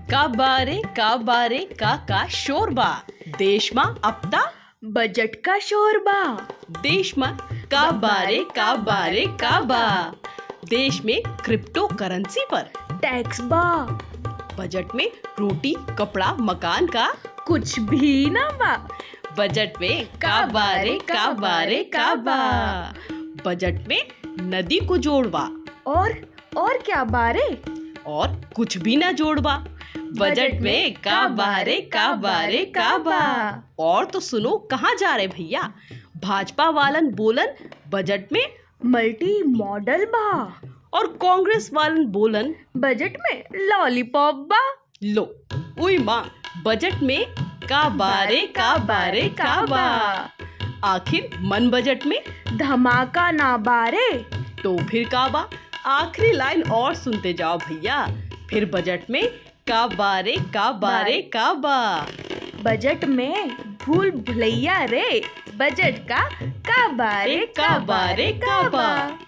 का बारे का बारे का का शोरबा देश मा अपता बजट का शोर बा देश मा का बारे का बारे का बा देश में क्रिप्टो करेंसी पर टैक्स बा बजट में रोटी कपड़ा मकान का कुछ भी ना बा बजट में का बारे का बारे का बा बजट में नदी को जोड़वा और और क्या बारे और कुछ भी ना जोड़वा बजट में का बारे का बारे का बा और तो सुनो कहाँ जा रहे भैया भाजपा वालन बोलन बजट में मल्टी मॉडल बा और कांग्रेस वालन बोलन बजट में लॉलीपॉप बा लो उई माँ बजट में का बारे का बारे का बा आखिर मन बजट में धमाका ना बारे तो फिर का बा आखिरी लाइन और सुनते जाओ भैया फिर बजट में का बारे का बारे का बा बजट में भूल भुलैया रे बजट का का बारे का बारे का बा